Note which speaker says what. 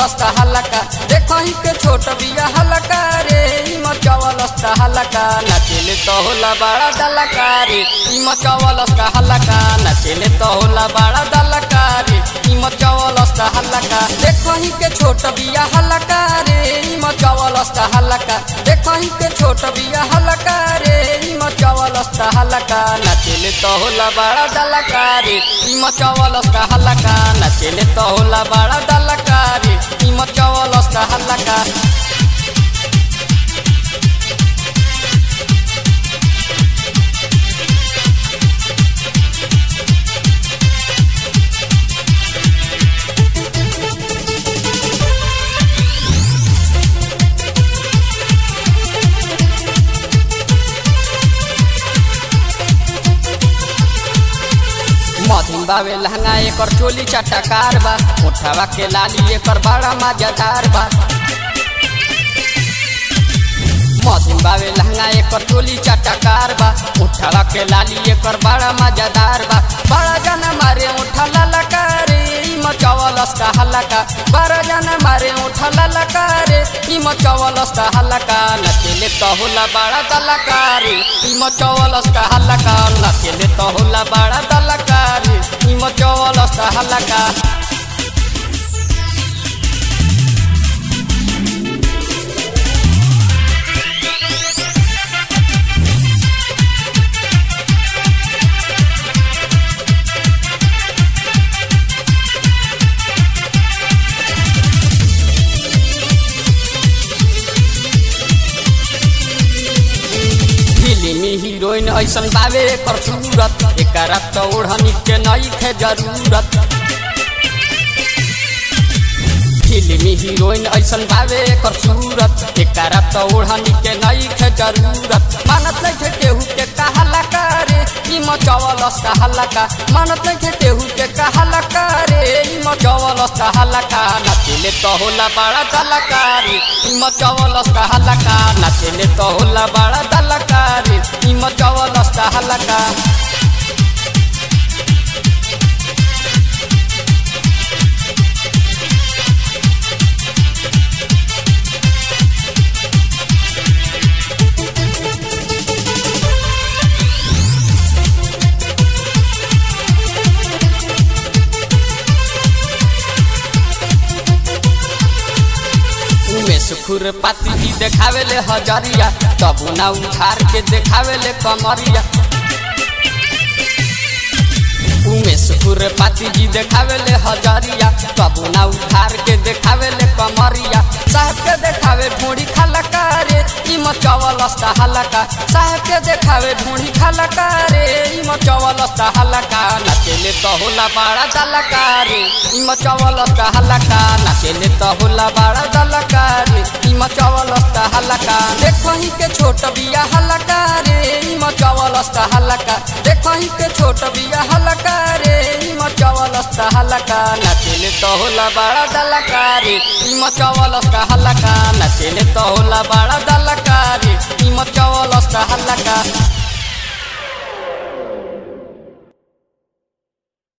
Speaker 1: मचवलस्ता हलका देखही के छोट बिया हलका रे ई मचवलस्ता हलका नचले तो होला बड़ा दलका रे ई मचवलस्ता हलका नचले तो होला बड़ा दलका रे ई मचवलस्ता हलका देखही के छोट बिया हलका रे ई मचवलस्ता हलका देखही के छोट बिया हलका रे ई मचवलस्ता हलका नचले तो होला बड़ा दलका रे ई मचवलस्ता हलका नचले तो होला बड़ा दलका रे ई मचवलस्ता हलका मधिम बावे लहंगा एकर चोली चटकार बा उठावा के लाली एकर बड़ा मजेदार बा मधिम बावे लहंगा एकर चोली चटकार बा उठावा के लाली एकर बड़ा मजेदार बा बड़ा जन मारे उठा ललकारे ई मचवलस का हलका बड़ा जन मारे उठा ललकारे ई मचवलस का हलका नचले तो होला बड़ा दलकारे ई मचवलस का हलका नचले तो होला बड़ा दलकारे ई मचवलस का हलका फिल्मी हीरोइन ऐसन बावे एकर सूरत एकरा तो ओढ़नी के नई खे जरूरत फिल्मी हीरोइन ऐसन बावे एकर सूरत एकरा तो ओढ़नी के नई खे जरूरत मानत नहीं थे केहू के कहला करे ई मचवलस कहला का मानत नहीं थे केहू के कहला करे ई मचवलस कहला का नचले तो होला बड़ा दलकारी ई मचवलस कहला का नचले तो होला बड़ा दलकारी ई मचवलस कहला का उमेश खुर पाती जी देखावेले हजरिया तब ना उधार के देखावेले कमरिया उमेश खुर पाती जी देखावेले हजरिया तब ना उधार के देखावेले कमरिया साहब के देखावे ढूंढी खलका रे ई मचवलस्ता हलका साहब के देखावे ढूंढी खलका रे ई मचवलस्ता हलका नचले तो होला बड़ा दलका रे ई मचवलस्ता हलका नचले तो होला बड़ा दलका रे ई मचवलस्ता हलका देखही के छोट बिया हलका रे ई मचवलस्ता हलका देखही के छोट बिया हलका रे ई मचवलस्ता हलका नचले तो होला बड़ा दलका रे ई मचवलस्ता हलका नचले तो होला बड़ा दलका रे ई मचवलस्ता हलका